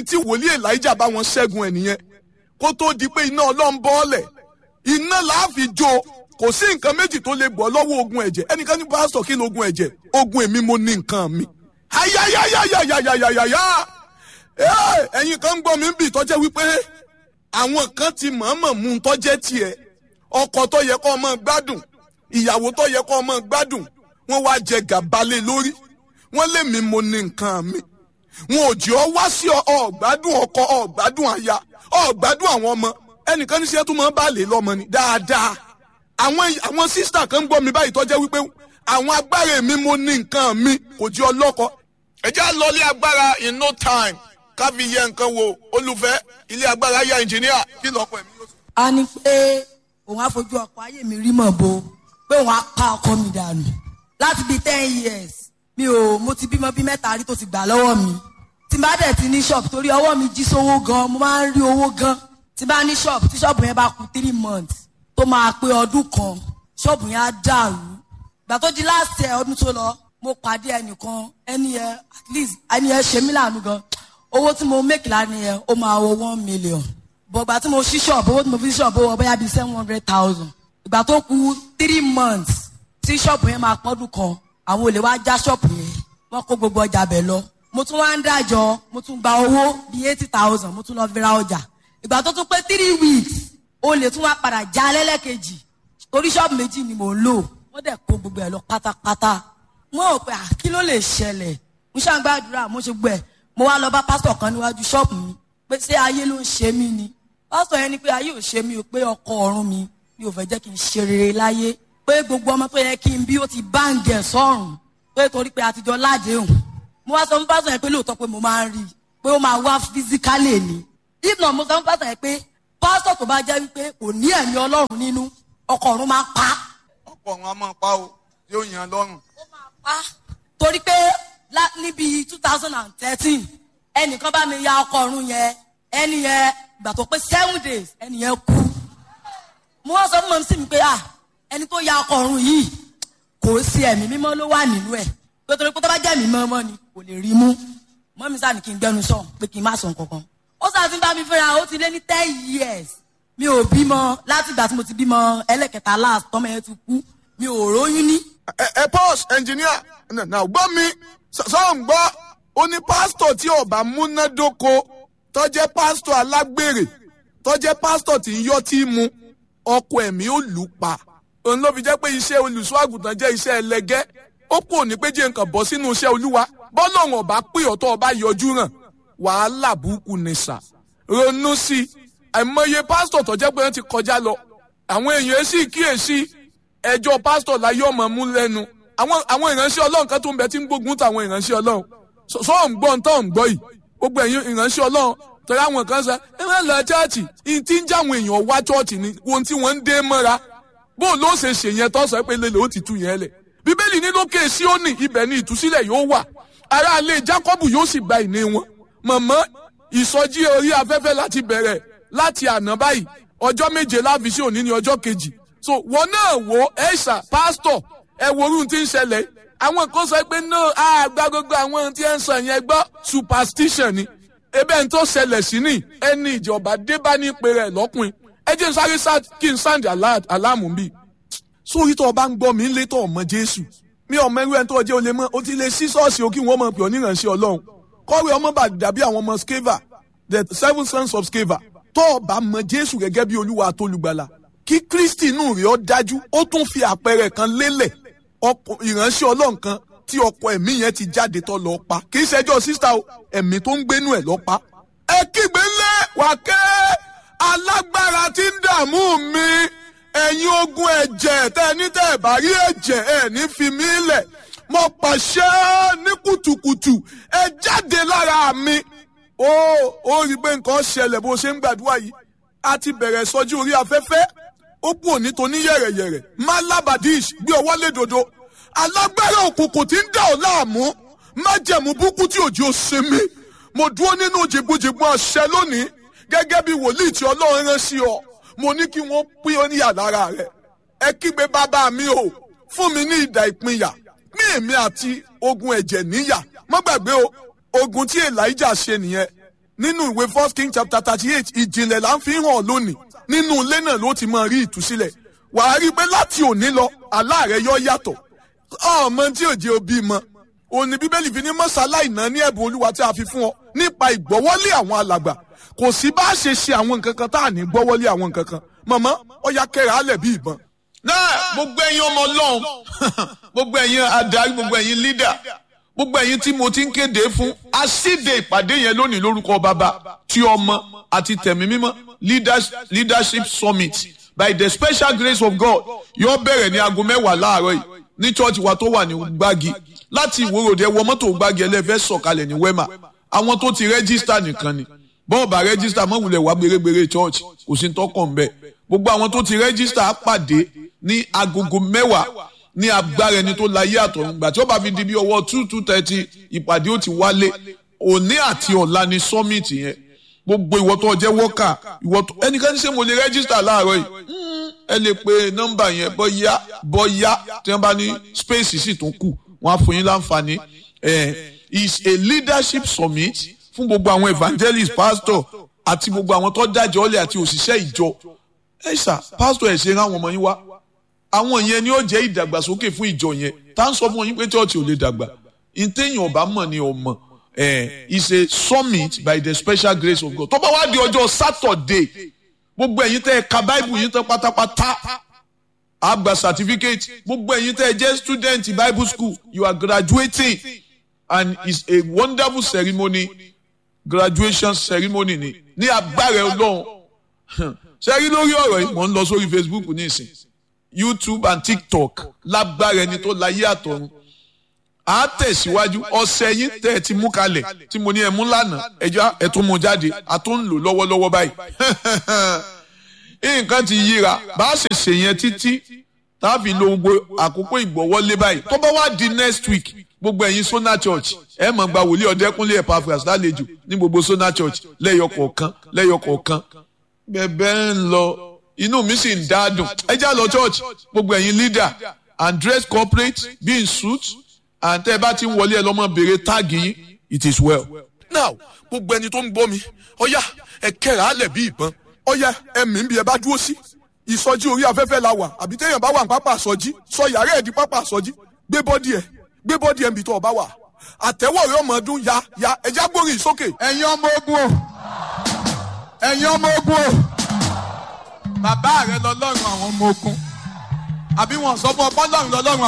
tí wòlíì elijah bá wọn ṣẹ́gun ẹ̀ nìyẹn kó tó di pé iná ọlọ́run bọ́ọ̀lẹ̀ iná láàfin jó kò sí nǹkan méjì tó lè bọ́ lọ́wọ́ ogun ẹ̀jẹ̀ ẹnìkan ní pásítọ̀ kí ló ogun ẹ̀jẹ̀ ogun èmi mo ní nǹkan mi. ayayayayayayaya ẹ̀yin kan ń gbọ́ mi ń bì tọ́jẹ́ wípé àwọn kan ti mọ̀ọ́mọ̀ mú un tọ́jẹ́ tiẹ̀ ọkọ tó yẹ kó ọmọ gbádùn ìyàwó tó yẹ kó ọmọ gbádùn wọ́n wá jẹ gàbálẹ̀ lórí wọ́n lé mi mo ní nǹkan mi wọn ò jẹ́ ọ wá sí ọ̀gbádùn ọkọ ọ̀gbádùn aya ọ̀gbádùn àwọn ọmọ ẹnìkan ní sẹ́tù máa ń bá lè lọ́mọ ni dáadáa àwọn àwọn sísítà kan ń gbọ́ mi báyìí tọ́jẹ́ wípé àwọn agbára mi mo ní nǹkan mi kò jẹ́ ọlọ́kọ. ẹ jẹ́ lọ́lé agbára in no time ká fi yẹ nǹkan wo olùfẹ́ ilé agbára ya ẹnjìníà kí lọ́kọ̀ ẹ̀mí yóò sọ. a ní pé òun á fojú ọkọ ayé mi rí mọ̀ bo pé òun á pa ọkọ mi dànù láti bíi ten years mi ò mo ti bímọ bíi mẹ́ta rí tó ti gbà lọ́wọ́ mi tí n bá dẹ̀ ti ní ṣọ́ọ̀bù torí ọwọ́ mi jí sówó gan mo máa ń rí owó gan tí n bá ní ṣọ́ọ̀bù tí ṣọ́ọ̀bù yẹn bá kú three months tó máa pé ọdún kan ṣọ́ọ̀bù yẹn á dàrú ìgbà tó di last year ọdún tó lọ mo pàdé ẹnìkan ẹni yẹn at least ẹni yẹn ṣe mí láàánú gan owó tí mo make lánàá yẹn ó máa wọ one million bọ̀gbà tí mo ṣí ṣọ́ọ̀bù owó tí mo fi ṣí ṣọ́ọ̀bù owó bóyá bíi seven hundred thousand ìgbà tó kù three months tí ṣọ́ọ̀bù yẹn máa pọ́dún kan àwọn olè wá já ṣọ́ọ̀bù yẹn wọ́n kó gbogbo ọjà bẹ̀ lọ mo tún wá ń dájọ́ mo tún gba owó bíi eighty thousand mo tún lọ fi ra ọjà ìgbà tó tún pé three weeks olè tún wá padà já lẹ́lẹ́kejì torí ṣọ́ọ̀bù méjì ni mò ń lò wọ́n dẹ̀ kó gbogbo ẹ̀ lọ pátápátá wọ́n ò pé à kí ló lè ṣẹlẹ̀ mo ṣàǹgbàdúrà mo ṣe gbọ́ ẹ̀ mo wá lọ bá pásítọ̀ kan níwájú ṣọ́ọ̀bù mi pé ṣé ayé ló ń ṣe mí ni pásítọ̀ yẹn ni pé ayé ò ṣe mí o pé ọkọ ọ̀run mi mi ò fẹ́ jẹ́ kí n ṣe rere láyé pé gbogbo ọmọ tó yẹ kí n bí ó ti báǹgì ẹ̀ sọ́run pé torí pé àtijọ́ ládéhùn mo wá sọ fún pásítọ̀ yẹn pé lóòótọ́ pé mo máa ń rí i pé ó máa wá físíkálì ni if not mo sọ fún pásítọ̀ yẹn pé pásítọ̀ tó bá jẹ́ wípé kò ní ẹ̀mí ọlọ́run nínú ọkọ ọ̀run máa pa á ọ̀pọ̀ wọn a máa pa o yóò yan lọ́rùn. ó máa pa á torí pé lá- níbi two thousand and thirteen ẹnìkan bá mi ya ọkọ ọ̀run yẹn ẹni yẹn ìgbà tó pé seven days ẹni yẹn kú mo wá sọ fún mọ̀ sí mi pé ah ẹni tó ya ọkọ ọ̀run yìí kò sí ẹ̀mí mímọ́ ló wà nínú ẹ̀ pé torí pé tó bá jẹ́ ẹ̀mí mímọ́ ni kò lè rí mú mọ́ mi sáà ní kí n gbẹnu sọ pé kí n má sọ nǹkankan ó sáà ti ń bá mi fẹ́ra ó ti lé ní ten years mi ò bímọ láti ìgbà tí mo ti bímọ ẹlẹ́kẹta last tọ́mọ yẹn ti kú mi ò róyún ní ẹ ẹ pause engineer náà gbọ́ mi sọ̀rọ̀ ń gbọ́ ó ní pásítọ̀ tí ọba múnádóko tó jẹ́ pásítọ̀ alágbèrè tó jẹ́ pásítọ̀ tí ń yọ́ tí mu ọkọ ẹ̀mí ó lù ú pa òun ló fi jẹ́ pé iṣẹ́ olùṣọ́ àgùntàn jẹ́ iṣẹ́ ẹlẹgẹ́ ó kò ní pé jẹ́ nǹkan bọ́ sínú iṣẹ́ olúwa bọ́lọ́run ọba pé ọ̀tọ̀ ọba yọjú hàn wàhálà burúkú ni sà ronú sí i àìmọye pásítọ̀ tó jẹ́ pé wọ́n ti kọjá lọ àwọn èèyàn sì kíyèsí ẹjọ́ pásítọ̀ láyé ọmọ mú lẹ́nu àwọn àwọn ìránṣẹ́ ọlọ́run kan tó ń bẹ tí ń gbógun táwọn ìránṣẹ́ ọlọ́run sọ sọ ń gbọ́ ń tọ́ ń gbọ́ yìí gbogbo ẹ̀yin ìránṣẹ́ ọlọ́run torí àwọn kan sọ ẹ máa lọ chọ́ọ̀chì ìyìn tí ń já àwọn èèyàn wá chọ́ọ̀chì ni ohun tí wọ́n ń dé mọ́ra bó ló ṣe ṣe yẹn tó sọ pé lélẹ̀ ó ti tú yẹn lẹ̀ bíbélì ní lókè síónì ibẹ̀ ni ìtúsílẹ̀ yóò wà ará ilé jákọ́bù yóò sì gba ìní wọn mọ̀mọ́ ìsọjí orí afẹ́fẹ́ láti bẹ̀rẹ̀ láti àná báyìí ọjọ́ méje láfi sí òní ní ọjọ́ kejì so wọn náà wo ẹ̀ṣà pásítọ̀ ẹ wo orun tí ń ṣẹlẹ̀ àwọn kan sọ pé no àgbà gbogbo àwọn ohun tí ẹ ń sọ yẹn gbọ́ superstition ni ebe ń tó ṣẹlẹ̀ sí ni ẹni ìjọba dé bá ní pé rẹ̀ lọ́kùnrin ẹ jẹ́ n sáré sá kí n sáǹdì aláàmù bíi sórí tó o bá ń gbọ́ mi ń lé tó ọmọ jésù mi ọmọ ẹrú ẹni tó jẹ́ o lè mọ́ o ti lè sí ṣọ́ọ̀ṣì o kí wọ́n mọ̀ pé ọ níránṣẹ́ ọlọ́run kọ́wé ọmọ bá dàbí àwọn ọmọ skeva the seven sons of skeva tó o bá mọ jésù gẹ́gẹ́ bí olúwa àtolùgbàlà kí kristi inú rẹ̀ ó dájú ó tún fi àpẹẹrẹ kan lélẹ̀ ọkọ ìránṣẹ́ ọlọ́run kan tí ọkọ ẹ̀mí yẹn ti jáde tó lọ pa kì í ṣẹjọ́ sísá o ẹ̀mí tó ń gbénú ẹ̀ lọ pa. ẹ kígbe lé wákẹ́ alágbára tí ń dààmú mi ẹ̀yin ogun ẹ̀jẹ̀ tẹ́ ẹ ní tẹ́ ẹ bá rí ẹ̀jẹ̀ ẹ ní fi mí lẹ̀ mo pàṣẹ ní kùtùkùtù ẹ jáde lára mi. ó ó rí i pé nǹkan ṣẹlẹ̀ bó ṣe ń gbàdúrà yìí a ti bẹ̀rẹ̀ sọjú orí afẹ́fẹ́ ó kú òní tó ní yẹ̀rẹ̀yẹ̀rẹ̀ malabadish gbé ọwọ́ lé dodo alágbára òkùnkùn tí ń dà ọ́ láàmú májẹ̀mú búkú tí òjò ṣe mí mo dúró nínú jìgbìjìgbọ̀n àṣẹ lónìí gẹ́gẹ́ bí wòlíì tí ọlọ́run rán sí ọ mo ní kí wọ́n pín ọ níyà lára rẹ̀ ẹ kígbe bàbá mi o fún mi ní ìdà ìpínyà pín èmi àti ogun ẹ̀jẹ̀ níyà má gbàgbé o ogun tí elijah ṣe nìyẹn nínú ìwé first king chapter thirty eight ìjìnlẹ̀ là ń fi hàn lónìí nínú ilé náà ló ti máa rí ìtúsílẹ̀ wàá rí i pé láti òní lọ àlá rẹ yọ yàtọ̀ ọmọ tí òjì òbí mọ òní bíbélì fi ní mọ́sálá ìná ní ẹ̀bùn olúwa tí a fi fún ọ nípa ìgbọ́wọ́lé àwọn alàgbà kò sí bá a ṣe ṣe àwọn nǹkan kan tá à ní gbọ́wọ́lé àwọn nǹkan kan mọ̀mọ́ ọ̀ya kẹrẹ alẹ̀ bí ìbọn. náà gbogbo ẹ̀yin ọmọ ọlọ́run gbogbo ẹ̀yin adarí gbogbo ẹ̀yin lídà gbogbo ẹ̀yin tí mo ti ń kéde fún asíde ìpàdé yẹn lónìí lórúkọ bàbá tí ọmọ àti tẹ̀mí mímọ́ leadership summit by the special grace of God yóò bẹ̀rẹ̀ ní aago mẹ́wàá láàárọ̀ yìí ní church wa tó wà ní gbági láti ìwòròdé wọ mọ́tò gbági ẹlẹ́fẹ́ sọ̀kalẹ̀ ní wema àwọn tó ti rẹ́gísítà nìkan ni bọ́ọ̀ bá rẹ́gísítà mọ̀wulẹ̀ wá gbèrègbèrè church kò sí tọkàn bẹ́ẹ̀ gbogbo àwọn tó ti rẹ́gísítà pàdé ní agogo mẹ́wàá ní agbára ẹni tó láyé àtọ̀run gbà tí ó bá fi di bí ọwọ́ two two thirty ìpàdé ó ti wálé òní àti ọ̀la ni summit yẹn gbogbo ìwọ tó jẹ́ wọ́kà ìwọ tó ẹnikẹ́ni ṣe mo lè rẹ́gísítà láàárọ̀ yìí ẹ lè pe nọ́mbà yẹn bọ́yá bọ́yá tí wọ́n bá ní space sì tún kù wọ́n á fún yín láǹfààní is a leadership summit fún gbogbo àwọn evangelist pastor àti gbogbo àwọn tó dájọ́ ọ̀lẹ̀ àti òṣìṣẹ́ ìjọ ẹ ṣá pastor ẹ̀ ṣe rán àwọn ọmọ yín wá àwọn yẹn ni ó jẹ́ ìdàgbàsókè fún ìjọ yẹn tá à ń sọ fún yín pé church ò lè dàgbà ìtẹ̀yìn ọ̀bá mọ̀ ni ọmọ eh, is a summit by the special grace of God tó bá wá di ọjọ́ Saturday gbogbo ẹ̀yin tẹ́ ẹ ka bible yín tán pátápátá á gba certificate gbogbo ẹ̀yin tẹ́ ẹ jẹ́ student bible school you are graduating and it's a wonderful ceremony graduation ceremony ni ní agbára Ọlọ́run ṣe rí lórí ọ̀rọ̀ yìí mò ń lọ sórí Facebook nísìn YouTube and TikTok lágbára ẹni tó láyé àtọ̀run à á tẹ̀síwájú ọ̀sẹ̀ yín tẹ́ ẹ ti mú kalẹ̀ tí mo ní ẹ mú lánàá ẹjọ́ ẹ tún mú jáde a tún ń lò lọ́wọ́lọ́wọ́ báyìí nǹkan ti yíra bá a ṣe ṣe yẹn títí tá a fi lo gbogbo àkókò ìgbọ̀wọ́lé báyìí tó bá wá di next week gbogbo ẹ̀yin Sona Church ẹ mọ̀ gba wòlíì ọ̀dẹ́kúnlé Epaphras lálejò ní gbogbo Sona Church lẹ́yọ kọ̀ọ̀kan lẹ́yọ kọ̀ọ̀kan bẹ́ẹ̀ ń lọ inú mi sì ń dádùn ẹ já lọ church gbogbo ẹ̀yin leader and dress corporate be in suit and tẹ́ ẹ bá ti ń wọlé ẹ lọ́mọ béèrè táàgì yín it is well. now gbogbo ẹni tó ń gbọ́ mi ọ̀yá ẹ kẹ́ra alẹ̀ bí ìbọn ọ̀yá ẹ̀mí ń bí ẹ bá dúró sí ìsọjí orí afẹ́fẹ́ la wà àbí téèyàn bá wà ní pápá àsọjí sọ yàrá ẹ̀ di pápá àsọjí gbé bọ́dì ẹ̀ gbé bọ́dì ẹ̀ ń bì tó ọba wà àtẹ̀wọ̀ rẹ̀ ọmọ ọdún ya ya ẹja gbórí sókè. ẹ̀yin ọmọ ogun o ẹ̀yin ọmọ ogun o bàbá rẹ lọ́lọ́run àwọn ọmọ ogun àbí wọn sọ fún ọ bọ́lọ́run lọ́lọ́run